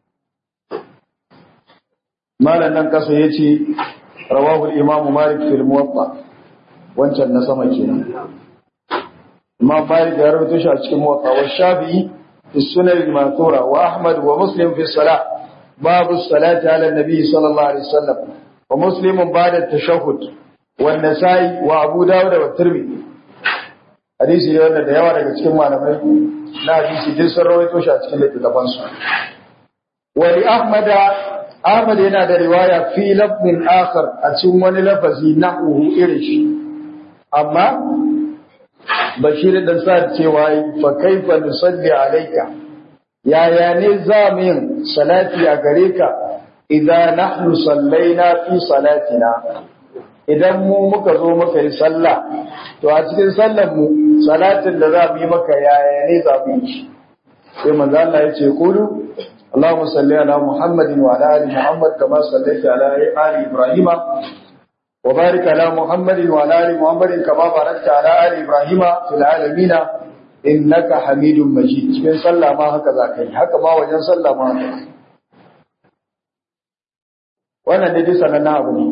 malan nan kasa ya ce rawahul imamu malik fil muwatta wancan na sama kenan imam malik ya rawaito shi a cikin muwatta wa shafi'i fi sunan al-mathura wa ahmad wa muslim fi salah babu salati ala nabi sallallahu alaihi wasallam wa muslimun ba'da tashahhud wa nasai wa abu dawud wa tirmidhi hadisi ne wanda da yawa daga cikin malamai na hadisi din sun rawaito shi a cikin littattafan su wa li ahmad ahmad yana da riwaya fi lafzin akhar a cikin wani lafazi nahu irin shi amma bashir dan sa cewa fa kaifa nusalli alayka yaya ne za mu yin salati a gare ka idan nahnu sallaina fi salatina idan mu muka zo muka yi sallah to a cikin sallar mu salatin da za mu yi maka yaya ne za mu yi shi sai manzo Allah ya ce kulu Allahumma salli ala Muhammadin wa ala ali Muhammad kama sallaita ala ali Ibrahim wa barik ala Muhammadin wa ala ali Muhammadin kama barakta ala ali Ibrahim fil alamin innaka Hamidum Majid cikin sallah ma haka za ka yi haka ma wajen sallah ma haka wannan ne dai sanannen abu ne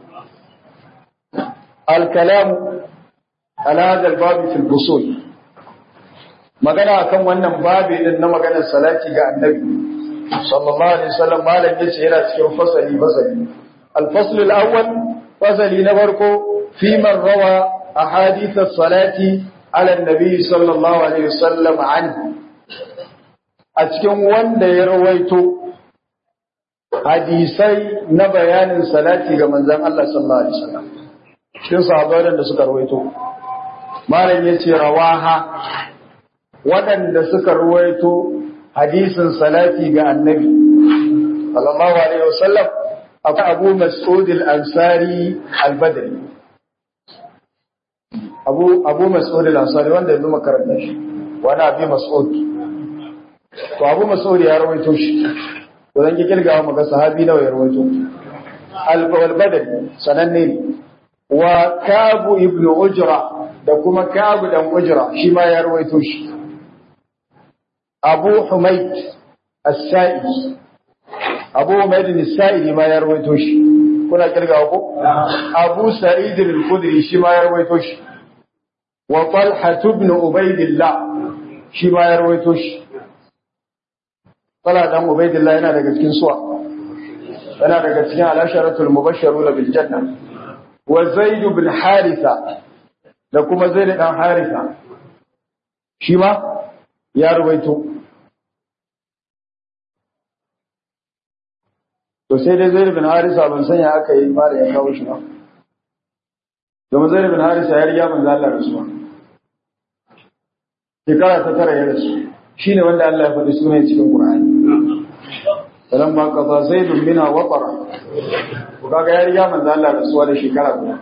الكلام على هذا الباب في الفصول magana akan wannan babi din na maganar salati ga annabi sallallahu alaihi wasallam malam yace yana cikin fasali fasali al-fasl al-awwal fasali na farko fi man rawa ahadith as-salati ala an-nabi sallallahu alaihi wasallam anhu a cikin wanda ya rawaito hadisai na bayanin salati ga manzon Allah sallallahu alaihi wasallam cikin sahabbai da suka rawaito malam yace rawaha waɗanda suka rawaito hadisin salati ga annabi sallallahu alaihi wasallam abu abu mas'ud al-ansari al-badri abu abu mas'ud al-ansari wanda yanzu makaranta shi wani abi mas'ud to abu mas'ud ya rawaito shi to zan ki kirgawa maka sahabi nawa ya rawaito al-badri sananne ne wa kabu ibn ujra da kuma kabu dan ujra shi ma ya rawaito shi abu humayd as-sa'idi abu humayd as-sa'idi ma ya rawaito shi kuna kirgawa ko abu sa'id al-khudri shi ma ya rawaito shi wa talha ibn ubaydillah shi ma ya rawaito shi talha dan ubaydillah yana daga cikin suwa yana daga cikin al-asharatul mubashshiruna bil janna wa Zaid bin Haritha da kuma Zaid dan Haritha shi ma ya ruwaito to sai dai Zaid bin Haritha ban sanya aka yi fara ya kawo shi ba domin Zaid bin Haritha ya riga manzo Allah rasuwa shekara ta tara ya rasu shine wanda Allah ya faɗi sunan cikin Qur'ani falamma qada zaidun mina waqara kaga ya riga manzo Allah rasuwa da shekara guda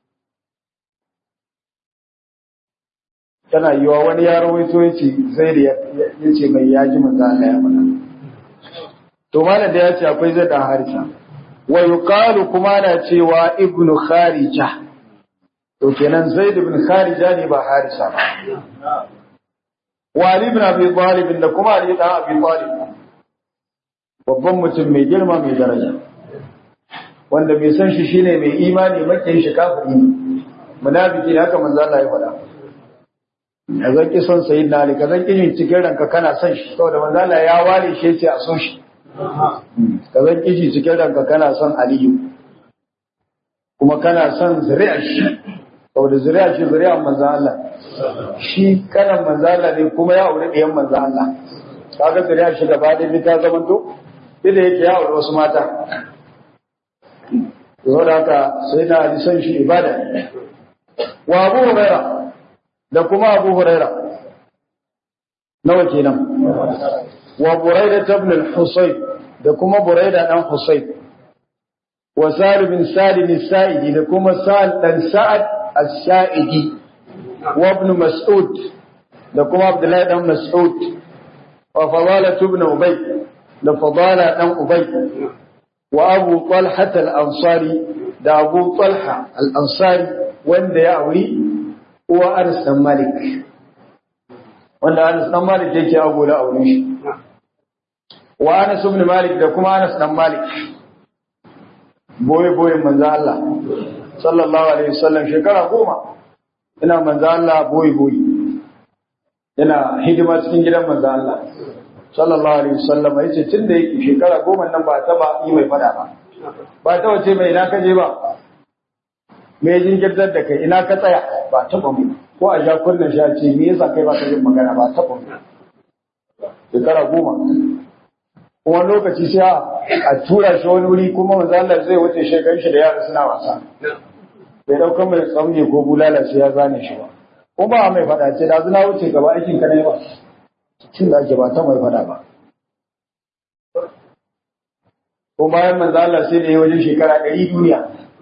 tana yiwa wani ya rawaito yace zaid yace mai yaji manzo Allah ya faɗa to malam da yace akwai zai dan harisa wa yuqalu kuma na cewa ibnu kharija to kenan zaid ibn kharija ne ba harisa ba wa ali ibn abi talib da kuma ali dan abi talib babban mutum mai girma mai daraja wanda bai san shi shine mai imani makin shi kafiri ne munafiki haka manzo Allah ya faɗa ya zan ki son sayyidina Ali ka zan ki cikin ranka kana son shi saboda manzo Allah ya ware shi yace a so shi ka zan ki cikin ranka kana son Aliyu kuma kana son zuri'ar shi saboda zuri'ar shi zuri'ar manzo Allah shi kanan manzo Allah ne kuma ya aure ɗiyan manzo Allah kaga zuri'ar shi gaba da ta zamanto da yake ya aure wasu mata yau da haka sai na ji san shi ibada wa abu huraira da kuma abu huraira nawa kenan wa buraida ibn al-husayn da kuma buraida dan husayn wa sa'id bin salim as-sa'idi da kuma sa'id dan sa'ad as-sa'idi wa ibn mas'ud da kuma abdullahi dan mas'ud wa fadala ibn ubay da fadala dan ubay wa abu talha al-ansari da abu talha al-ansari wanda ya auri uwa Anas dan Malik wanda Anas dan Malik yake ago da aure shi wa Anas ibn Malik da kuma Anas dan Malik boye boye manzo Allah sallallahu alaihi wasallam shekara goma ina manzo Allah boye boye yana hidima cikin gidan manzo Allah sallallahu alaihi wasallam ya ce tun da yake shekara goma nan ba taba yi mai fada ba ba ta wace mai ina ka je ba me jinkirtar da kai ina ka tsaya ba taba mu ko a ja kunnen sha ce me yasa kai ba ka yin magana ba taba mu shekara goma kuma lokaci sai a tura shi wani wuri kuma manzo Allah zai wuce shekarun shi da yara suna wasa bai daukan mai tsamje ko bulala sai ya zane shi ba ko ba mai fada ce da zuna wuce gaba aikin ka ne ba cin da ake ba ta mai fada ba ko bayan manzo Allah sai da ya wajen shekara ɗari duniya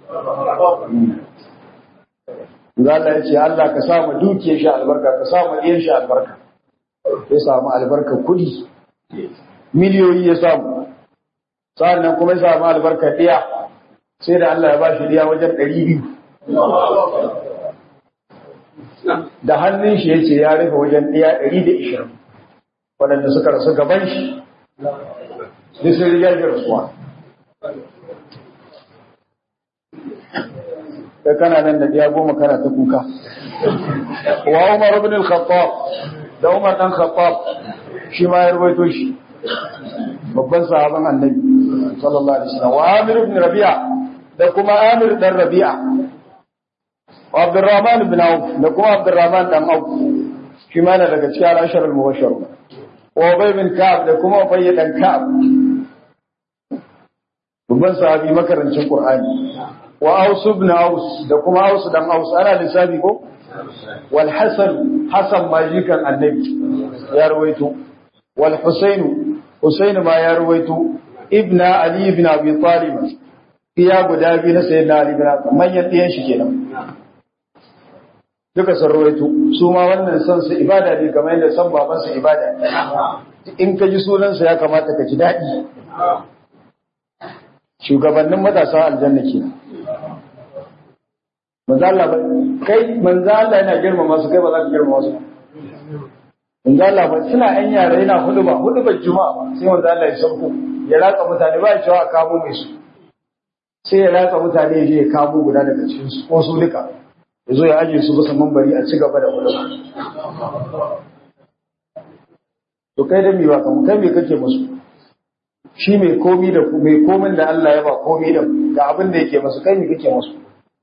manzo Allah ya ce Allah ka sa mu dukiyar shi albarka ka sa mu ɗiyan shi albarka ya samu albarka kuɗi miliyoyi ya samu sa'annan kuma ya samu albarka ɗiya sai da Allah ya ba shi ɗiya wajen ɗari biyu da hannun shi ya ce ya rufe wajen ɗiya ɗari da ishirin waɗanda suka rasu gaban shi duk sun riga shi rasuwa kai kana nan da ɗiya goma kana ta kuka wa Umar ibn al-Khattab da Umar dan Khattab shi ma ya rubaito shi babban sahaban annabi sallallahu alaihi wasallam wa Amir ibn Rabi'a da kuma Amir dan Rabi'a wa Abdurrahman ibn Auf da kuma Abdurrahman dan Auf shi ma daga cikin al-ashar al-mubashshar wa Ubay bin Ka'ab da kuma Ubay dan Ka'ab babban sahabi makarancin Qur'ani wa Aus ibn Aus da kuma Aus dan Aus ana lissafi ko wal Hasan Hasan majikan annabi ya rawaito wal Husayn Husayn ma ya rawaito ibn Ali ibn Abi Talib iya guda biyu na sayyidina Ali ibn Abi manyan ɗiyan shi kenan duka sun rawaito su ma wannan san su ibada ne kamar yadda san baban su ibada in ka ji sunan sa ya kamata ka ji daɗi shugabannin matasa aljanna kenan manzo Allah ba kai manzo Allah yana girmama su kai ba za ka girmama su manzo Allah ba suna ɗan yara yana huduba hudubar juma'a sai manzo Allah ya sauko ya ratsa mutane ba ya cewa a kamo mai su sai ya ratsa mutane ya je ya kamo guda daga cikin su ko su duka ya zo ya aje su bisa mambari a ci gaba da huduba to kai da mi ba kamu kai me kake musu shi mai komi da mai komin da Allah ya ba komi da ga abin da yake musu kai me kake musu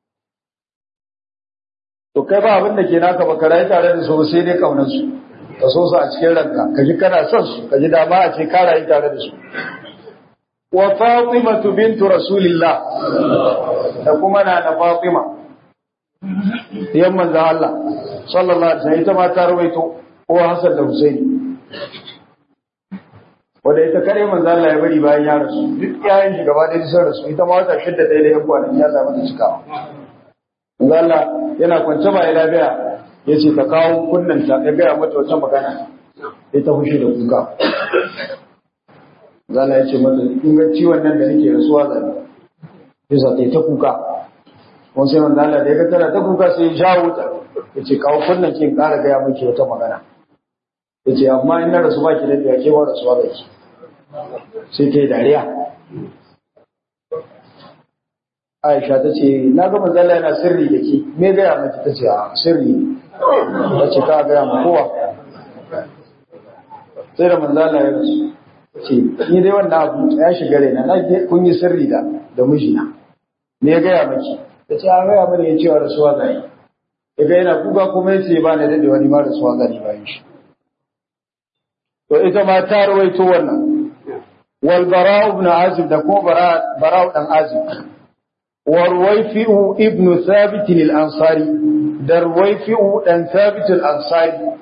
to kai ba abin da ke naka ba ka rayu tare da su sai dai kaunar su ka so su a cikin ranka ka ji kana son su ka ji dama a ce ka rayu tare da su wa Fatima bintu Rasulillah da kuma na na Fatima yan manzon Allah sallallahu alaihi wasallam ita ma ta rawaito ko Hassan da Husaini wanda ita kare manzo Allah ya bari bayan ya rasu duk yayin shi gaba da sun rasu ita ma wata shidda dai da yan kwanaki Allah mata cikawa manzo Allah yana kwance ba ya lafiya yace ta kawo kunnan ta ya gaya mata wata magana sai ta fushi da kuka manzo Allah ya ce mata in ga ciwon nan da nake rasuwa zan yasa ta ta kuka kuma sai manzo Allah da ya ga tana ta kuka sai ya shawo ta yace kawo kunnan ki in ƙara gaya miki wata magana yace amma in na rasu baki da biya ke ba rasuwa da ki sai ta yi dariya Aisha ta ce na ga manzala yana sirri da ke me gaya maki ta ce a sirri ta ce ka gaya ma kowa sai da manzala ya rasu ce ni dai wannan abu ya shiga raina na kun yi sirri da da mijina me ya gaya maki ta ce a gaya mana ya cewa rasuwa zai ya ga yana kuka kuma ya ce ba na daɗe wani ma rasuwa zai bayan shi to ita ma ta rawaito wannan wal bara'u ibn azib da ko bara'u dan azib wa ruwayfi'u ibn thabit al ansari da ruwayfi'u dan thabit al ansari